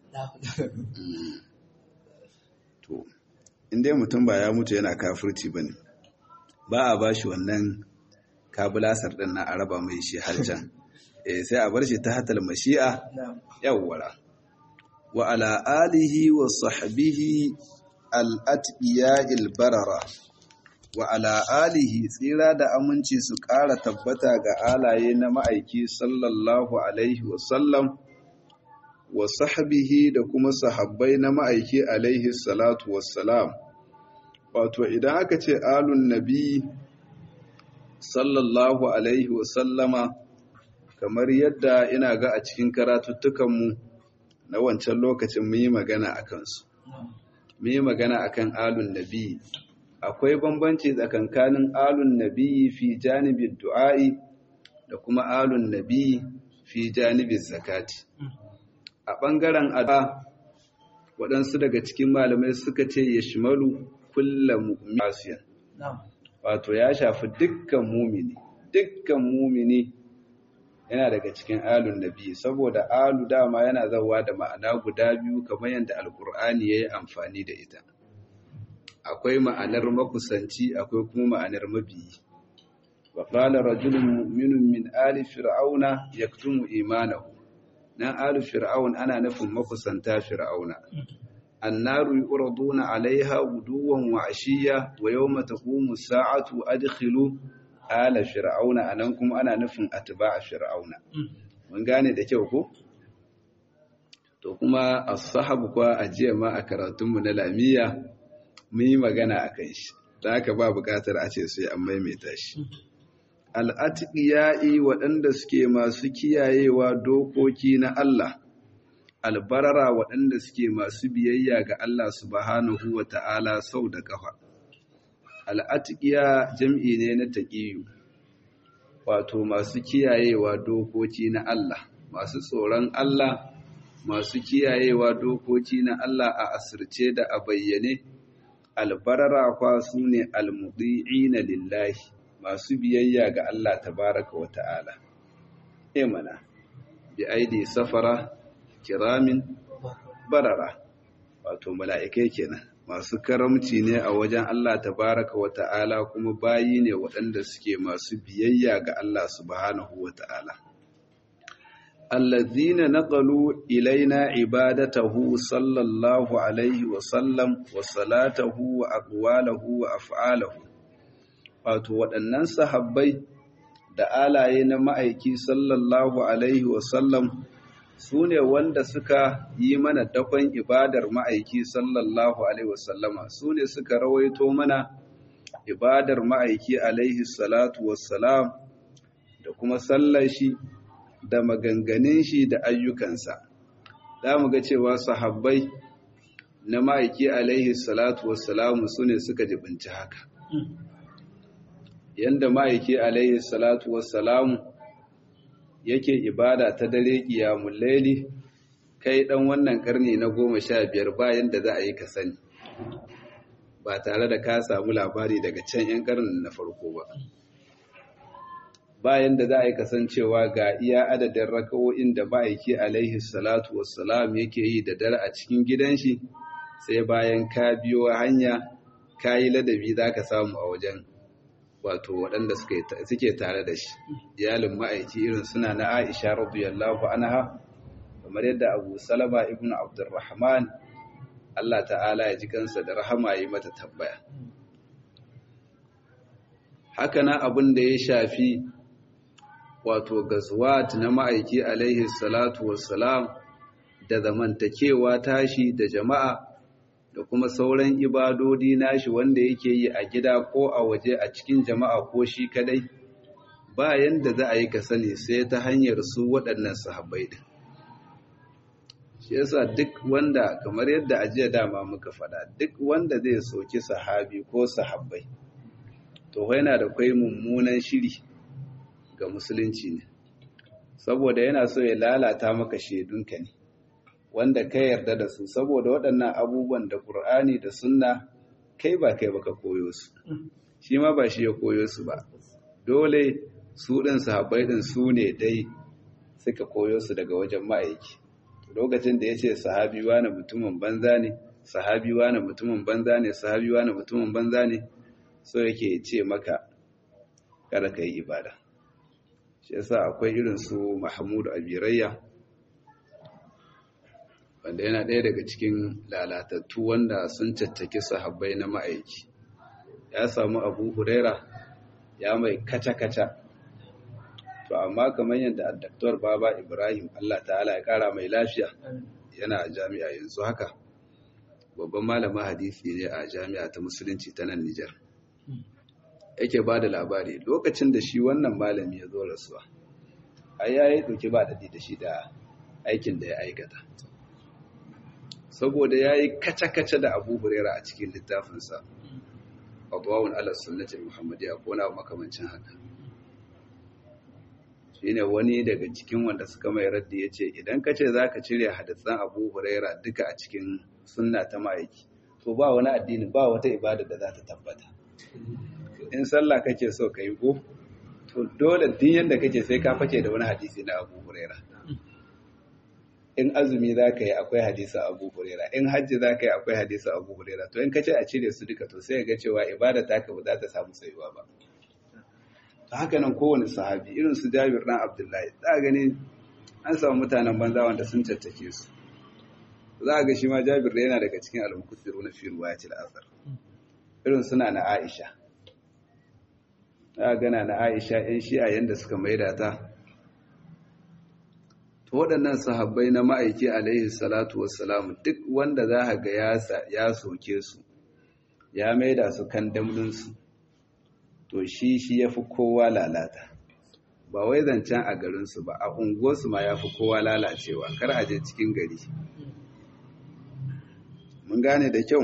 to in dai mutum ba ya mutu yana kafirci ba ne ba a ba shi wannan kabulasar ɗin na araba mai shi har can eh sai a bar shi ta hatal mashi'a yawwara wa ala alihi wa sahbihi al-atqiya barara wa ala alihi tsira da aminci su ƙara tabbata ga alaye na ma'aiki sallallahu alaihi wa sallam wa sahbihi da kuma sahabbai na ma'aiki alaihi salatu wassalam wato idan aka ce alun nabi sallallahu alaihi wasallama kamar yadda ina ga a cikin karatuttukanmu na wancan lokacin mun yi magana a kansu mun yi magana a kan alun nabi akwai bambanci tsakankanin alun nabi fi janibin du'a'i da kuma alun nabi fi janibin zakati a ɓangaren ada waɗansu daga cikin malamai suka ce ya shimalu kulla mu'masiyan wato ya shafi dukkan mumini dukkan mumini yana daga cikin alun nabi saboda alu dama yana zawa da ma'ana guda biyu kamar yadda alkur'ani ya yi amfani da ita akwai ma'anar makusanci akwai kuma ma'anar mabiyi wa qala rajulun mu'minun min ali fir'auna yaktumu imanahu nan alu fir'aun ana nufin makusanta fir'auna annaru yuraduna alaiha guduwan wa ashiya wa yawma taqumu sa'atu adkhilu ala fir'auna anan kuma ana nufin atba'a fir'auna mun gane da kyau ko to kuma as-sahabu kwa ajiya ma a karatunmu na lamiya mun yi magana akan shi da haka ba bukatar a ce sai an maimaita shi al'atiƙiya'i waɗanda suke masu kiyayewa dokoki na Allah, albarara waɗanda suke masu biyayya ga Allah subhanahu wa ta'ala sau da ƙafa. Al'atiƙiya jam'i ne na taƙiyu, wato masu kiyayewa dokoki na Allah, masu tsoron Allah, masu kiyayewa dokoki na Allah a asirce da a bayyane, albarara kwa su ne almuɗi'ina lillahi. masu biyayya ga Allah tabaraka wa ta'ala. E mana, bi aidi safara, kiramin, barara, wato mala'ikai kenan, masu karamci ne a wajen Allah tabaraka wa ta'ala kuma bayi ne waɗanda suke masu biyayya ga Allah subhanahu wa ta'ala. الذين نقلوا إلينا عبادته صلى الله عليه وسلم وصلاته وأقواله وأفعاله wato waɗannan sahabbai da alaye na ma'aiki sallallahu alaihi wasallam su ne wanda suka yi mana dakon ibadar ma'aiki sallallahu alaihi wasallama su ne suka rawaito mana ibadar ma'aiki alaihi salatu wassalam da kuma sallar shi da maganganun shi da ayyukansa za mu ga cewa sahabbai na ma'aiki alaihi salatu wassalamu su ne suka jibinci haka yanda ma'aiki alaihi salatu wassalamu yake ibada ta dare qiyamul layli kai dan wannan karni na goma sha biyar bayan da za a yi ka sani ba tare da ka samu labari daga can yan karnin na farko ba bayan da za a yi kasancewa ga iya adadin raka'o'in da ma'aiki alaihi salatu wassalam yake yi da dare a cikin gidan shi sai bayan ka biyo hanya ka yi ladabi za ka samu a wajen wato waɗanda suke tare da shi iyalin ma'aiki irin suna na aisha radiyallahu anha kamar yadda abu salama ibn abdurrahman Allah ta'ala ya ji kansa da rahama yi mata tabbaya haka na abin da ya shafi wato gazwat na ma'aiki alaihi salatu wassalam da zamantakewa tashi da jama'a da kuma sauran ibadodi nashi wanda yake yi a gida ko a waje a cikin jama'a ko shi kadai ba yanda za a yi ka sani sai ta hanyar su waɗannan sahabbai din shi yasa duk wanda kamar yadda a jiya dama muka faɗa duk wanda zai soki sahabi ko sahabbai to yana da kwai mummunan shiri ga musulunci ne saboda yana so ya lalata maka shaidunka ne wanda ka yarda da su saboda waɗannan abubuwan da ƙur'ani da sunna kai ba kai baka koyo su shi ma ba shi ya koyo su ba dole su ɗin sahabbai ɗin su ne dai suka koyo su daga wajen ma'aiki lokacin da ya ce sahabi wani mutumin banza ne sahabi wani mutumin banza ne sahabi wani mutumin banza ne so yake ce maka kada ka yi ibada shi yasa akwai irin su mahmudu abirayya wanda yana ɗaya daga cikin lalatattu wanda sun caccaki sahabbai na ma'aiki ya samu abu huraira ya mai kaca-kaca to amma kamar yadda addaktor baba ibrahim allah ta'ala ya kara mai lafiya yana a jami'a yanzu haka babban malamin hadisi ne a jami'a ta musulunci ta nan nijar yake ba da labari lokacin da shi wannan malami ya zo rasuwa ai ya yi ɗauki ba daɗi da shi da aikin da ya aikata saboda ya yi kace-kace da abu hurera a cikin littafinsa abuwawun ala sunnatin muhammadiyya ko na makamancin haka shi ne wani daga cikin wanda suka mai raddi ya ce idan ka ce za ka cire hadisan abu huraira duka a cikin sunna ta ma'aiki to ba wani addini ba wata ibada da za ta tabbata in sallah kake so ka yi ko to dole din yadda kake sai ka fake da wani hadisi na abu huraira in azumi za ka yi akwai hadisa abu huraira in hajji za ka yi akwai hadisa abu huraira to in ka ce a cire su duka to sai ga cewa ibada ta ka ba za ta samu tsayuwa ba ta haka nan kowane sahabi irin su jabir ɗan abdullahi za a gani an samu mutanen banza wanda sun caccake su za a ga shi ma jabir da yana daga cikin almukusiru na firuwa ya ci la'asar irin suna na aisha za a gana na aisha yan shi'a yadda suka maida ta to waɗannan sahabbai na ma'aiki alaihi salatu wassalam duk wanda za a ga ya soke su ya maida su kan damlinsu to shi shi ya fi kowa lalata ba wai zancen a garinsu ba a unguwarsu ma ya fi kowa lalacewa kar a je cikin gari mun gane da kyau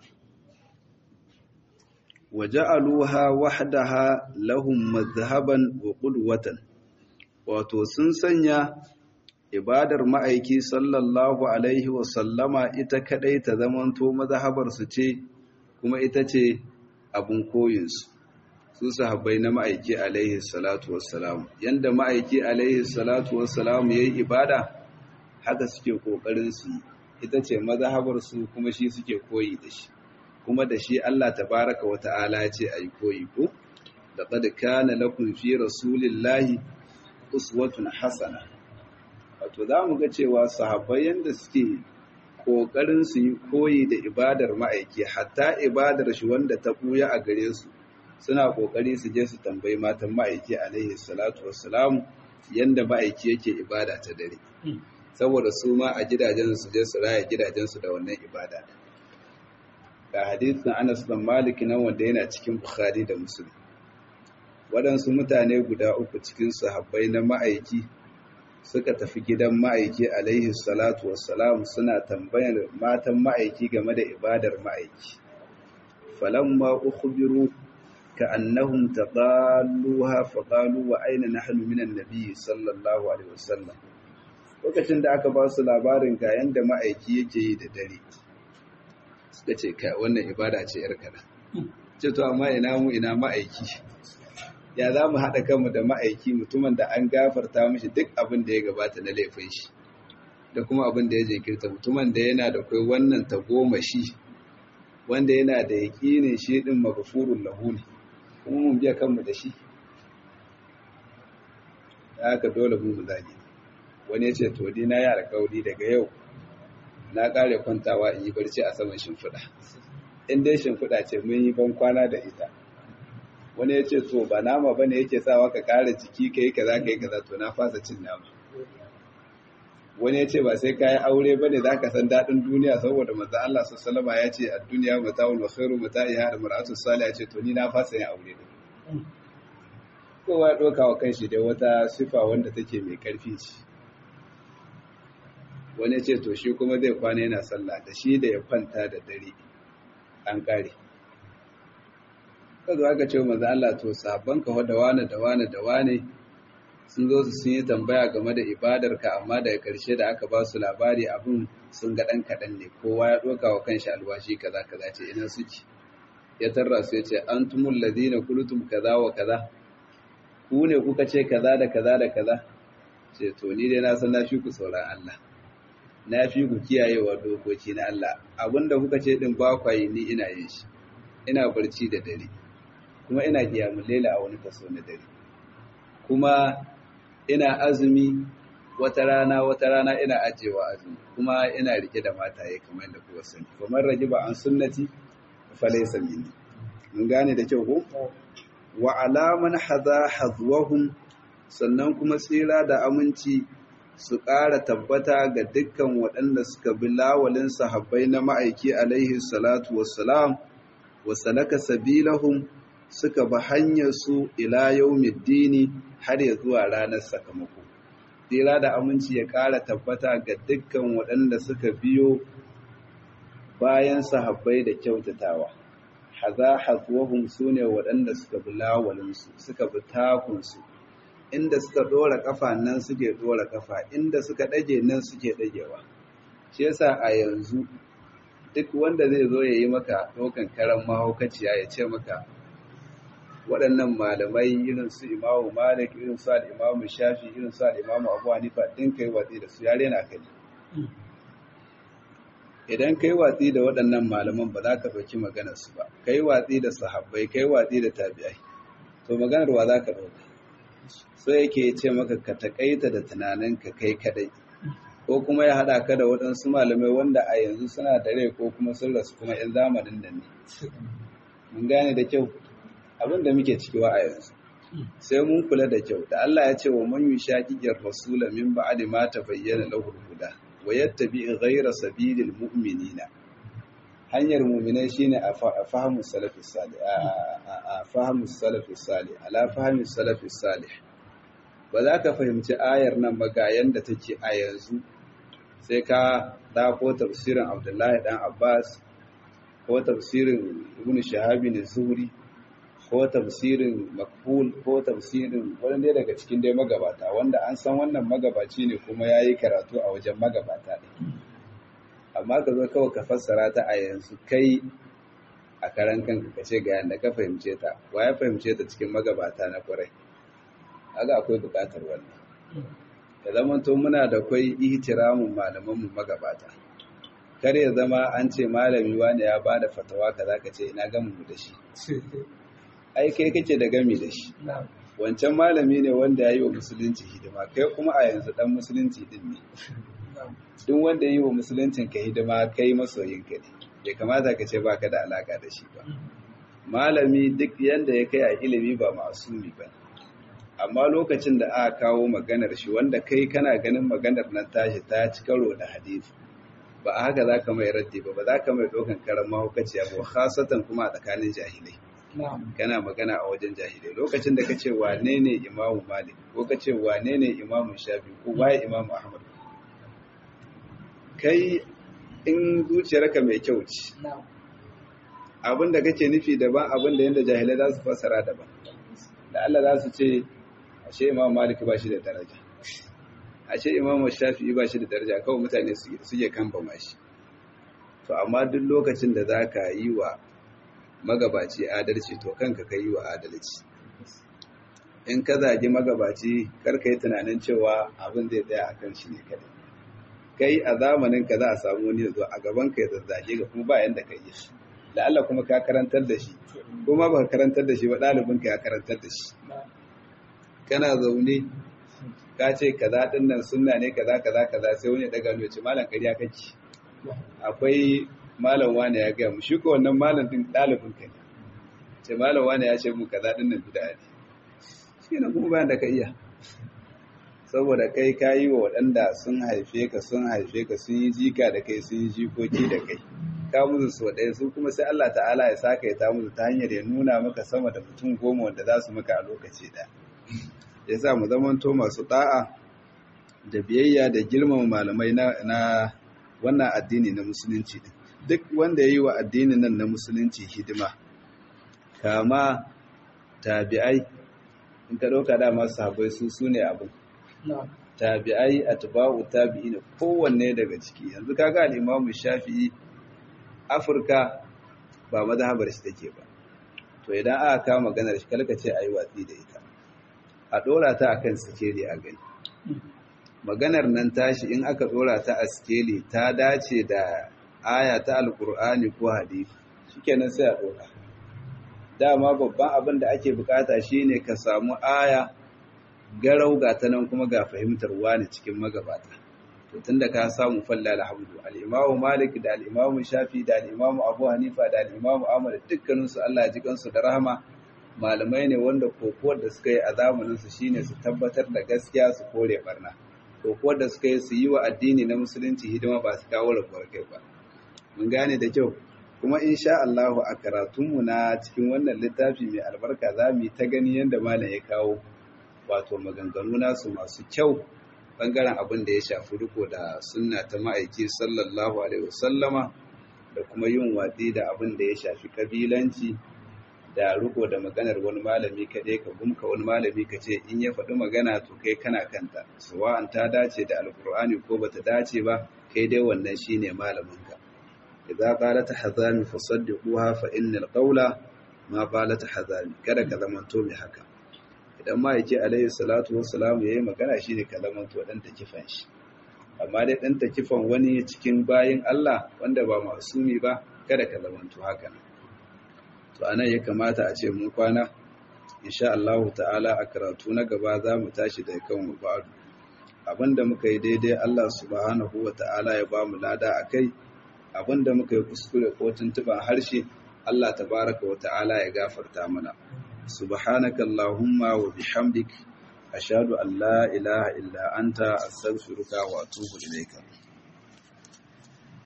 waja'aluha wahdaha lahum madhhaban wa qudwatan wato sun sanya ibadar ma'aiki sallallahu alaihi wa sallama ita kadai ta zamanto mazhabar su ce kuma ita ce abun koyinsu su sahabbai na ma'aiki alaihi salatu wassalam yanda ma'aiki alaihi salatu wassalam yayi ibada haka suke kokarin su ita ce mazhabar su kuma shi suke koyi da shi kuma da shi Allah tabaraka wa ta'ala ya ce ayi koyi ko laqad kana lakum fi rasulillahi uswatun hasana wato zamu ga cewa sahabbai yanda suke kokarin su yi koyi da ibadar ma'aiki hatta ibadar shi wanda ta buya a gare su suna kokari su je su tambayi matan ma'aiki alaihi salatu wassalam yanda ma'aiki yake ibada ta dare saboda su ma a gidajen su je su raya gidajen su da wannan ibada ga hadisin Anas bin Malik nan wanda yana cikin Bukhari da Muslim waɗansu mutane guda uku cikin sahabbai na ma'aiki suka tafi gidan ma'aiki alaihi salatu wassalam suna tambayar matan ma'aiki game da ibadar ma'aiki falamma ukhbiru كأنهم تقالوها فقالوا وأين نحن من النبي صلى الله عليه وسلم lokacin da aka ba su labarin ga yanda ma'aiki yake yi da dare suka ce ka wannan ibada ce yar kada ce to amma ina mu ina ma'aiki ya za mu haɗa kanmu da ma'aiki mutumin da an gafarta mishi duk abin da ya gabata na laifin shi da kuma abin da ya jinkirta mutumin da yana da kai wannan tagomashi wanda yana da yaƙinin shi ɗin magafurun lahu ne kuma mun biya kanmu da shi haka dole mu mu zage wani ya ce to ni na yi alkawari daga yau na kare kwantawa in yi barci a saman shimfiɗa in dai shimfiɗa ce mun yi ban kwana da ita wani ya ce to ba nama bane yake sawa ka kare jiki ka yi kaza ka yi kaza to na fasa cin nama wani ya ce ba sai ka yi aure bane za ka san daɗin duniya saboda manzo Allah sallallahu ya ce a duniya mata'un wa khairu mata'iha da mar'atu salih ya ce to ni na fasa yin aure ne kowa ya ɗauka wa kanshi da wata sifa wanda take mai ƙarfi ce wani ce to shi kuma zai kwana yana sallah da shi da ya kwanta da dare an ƙare kazo aka ce maza Allah to sabon ka da wane da wane da wane sun zo su sun yi tambaya game da ibadarka amma daga ƙarshe da aka ba su labari abin sun ga ɗan kaɗan ne kowa ya ɗauka wa kanshi alwashi kaza kaza ce ina suke ya tarra su ya ce an tumul ladina kulutum kaza wa kaza ku ne kuka ce kaza da kaza da kaza ce to ni dai na san na fi ku sauran Allah na fi ku kiyayewa dokoki na Allah abinda kuka ce din ba kwa yi ni ina yin shi ina barci da dare kuma ina kiyamul laila a wani kaso na dare kuma ina azumi wata rana wata rana ina ajewa azumi kuma ina rike da mataye kamar yadda kuka sani kamar rajiba an sunnati fa laysa minni mun gane da kyau ko wa alaman haza hazwahum sannan kuma tsira da aminci su ƙara tabbata ga dukkan waɗanda suka bi lawalin sahabbai na ma'aiki alaihi salatu wassalam wa salaka sabilahum suka bi hanyar su ila yaumiddini har ya zuwa ranar sakamako tsira da aminci ya ƙara tabbata ga dukkan waɗanda suka biyo bayan sahabbai da kyautatawa haza hazuwahum su ne waɗanda suka bi lawalinsu suka bi takunsu inda suka ɗora ƙafa nan suke ɗora ƙafa inda suka ɗage nan suke ɗagewa shi yasa a yanzu duk wanda zai zo ya yi maka ɗaukan karan mahaukaciya ya ce maka waɗannan malamai irin su imamu malik irin su al'imamu shafi irin su al'imamu abu hanifa ɗin kai watsi da su yare na kai idan kai watsi da waɗannan malaman ba za ka ɗauki maganarsu ba kai watsi da sahabbai kai watsi da tabi'ai to maganar wa za ka ɗauka so yake ce maka ka taƙaita da tunaninka kai kadai ko kuma ya haɗa ka da waɗansu malamai wanda a yanzu suna da rai ko kuma sun rasu kuma 'yan zamanin da ne mun gane da kyau abin da muke cikiwa a yanzu sai mun kula da kyau da Allah ya ce wa man yushaqiqir rasula min ba'di ma tabayyana lahu huda wa yattabi ghayra sabilil mu'minina hanyar mu'minai shine a fahimu salafi salih a fahimu salafi salih ala fahimu salafi salih ba za ka fahimci ayar nan ba ga yanda take a yanzu sai ka dako tafsirin Abdullahi dan Abbas ko tafsirin Ibn Shahabi ne Zuhri ko tafsirin Makbul ko tafsirin wani dai daga cikin dai magabata wanda an san wannan magabaci ne kuma ya yi karatu a wajen magabata ne amma ka zo kawai ka fassara ta a yanzu kai a karan kanka ka ce ga yanda ka fahimce ta wa ya fahimce ta cikin magabata na kwarai aga akwai bukatar wannan ya zama to muna da kwai ihtiramun malamanmu magabata kar ya zama an ce malami wani ya bada fatawa kaza ka ce ina gamu da shi ai kai kake da gami da shi wancan malami ne wanda ya yi wa musulunci hidima kai kuma a yanzu dan musulunci din ne duk wanda ya yi wa musuluncin ka hidima kai masoyin ka ne bai kamata ka ce baka da alaka da shi ba malami duk yanda ya kai a ilimi ba masumi ba amma lokacin da aka kawo maganar shi wanda kai kana ganin maganar nan tashi ta ci karo da hadisi ba a haka za ka mai raddi ba ba za ka mai ɗaukan karan mahaukaciya ba khasatan kuma a tsakanin jahilai kana magana a wajen jahilai lokacin da ka ce wane ne imamu malik ko ka ce wane ne imamu shafi ko waye imamu ahmad kai in zuciyarka mai kyau ce abin da kake nufi daban abin da yadda jahilai za su fassara daban da Allah za su ce ashe imamu malik ba shi da daraja ashe imamu shafi ba shi da daraja kawai mutane suke kamba shi to amma duk lokacin da za ka yi wa magabaci adalci to kanka ka yi wa adalci in ka zagi magabaci karka yi tunanin cewa abin zai tsaya a kan shi ne kadai kai a zamanin ka za a samu wani zo a gaban ka ya zazzage ga kuma bayan da ka yi shi da Allah kuma ka karantar da shi kuma ba karantar da shi ba ɗalibinka ya karantar da shi kana zaune ka ce kaza din nan sunna ne kaza kaza kaza sai wani daga ne ce malam ƙarya kake akwai malam wani ya gaya mu shi ko wannan malam din ɗalibin ka ne ce malam wani ya ce mu kaza din nan bid'a ne shi ne kuma bayan da ka iya saboda kai ka yi wa waɗanda sun haife ka sun haife ka sun yi jika da kai sun yi jikoki da kai ka musu so ɗaya su kuma sai Allah ta'ala ya saka ya ta musu ta hanyar ya nuna maka sama da mutum goma wanda za su maka a lokaci ɗaya ya sa mu zamanto masu ɗa'a da biyayya da girmama malamai na wannan addini na musulunci duk wanda ya yi wa addinin nan na musulunci hidima kama tabi'ai in ka ɗauka dama sahabbai su su ne abin tabi'ai atba'u tabi'ina kowanne daga ciki yanzu kaga al-Imam Shafi'i Afirka ba mazhabar shi take ba to idan aka kawo maganar shi kalka ce ayi watsi da ita a dora ta akan sikeli a gani maganar nan tashi in aka dora ta a sikeli ta dace da aya ta alkur'ani ko hadisi shikenan sai a dora dama babban abin da ake bukata shine ka samu aya garau ga ta nan kuma ga fahimtar wani cikin magabata to tunda ka samu falla alhamdu al-imamu malik da al-imamu shafi da al-imamu abu hanifa da al-imamu ahmad dukkanin su Allah ya ji kansu da rahama malamai ne wanda kokowar da suka yi a zamanin su shine su tabbatar da gaskiya su kore barna kokowar da suka yi su yi wa addini na musulunci hidima ba su kawo rabuwar kai ba mun gane da kyau kuma insha Allah a karatunmu na cikin wannan littafi mai albarka za mu yi ta gani yadda malam ya kawo wato maganganu nasu masu kyau bangaren abin da ya shafi riko da sunna ta ma'aiki sallallahu alaihi wasallama da kuma yin watsi da abin da ya shafi kabilanci da riko da maganar wani malami kaɗai ka gumka wani malami ka ce in ya faɗi magana to kai kana kanta sawa'an ta dace da alkur'ani ko bata dace ba kai dai wannan shine malaminka idza qalat hazami fasaddiquha fa innal qawla ma qalat hazami kada ka zamanto mai haka idan ma yake alayhi salatu wassalamu yayi magana shine ka zamanto dan takifan shi amma dai dan takifan wani cikin bayin Allah wanda ba masumi ba kada ka zamanto haka to anan ya kamata a ce mun kwana insha Allah ta'ala a karatu na gaba za mu tashi da kan mu ba'du abinda muka yi daidai Allah subhanahu wa ta'ala ya ba mu lada akai abinda muka yi kuskure ko tuntuban harshe Allah tabaraka wa ta'ala ya gafarta mana subhanaka allahumma wa bihamdik ashhadu an la ilaha illa anta astaghfiruka wa atubu ilayka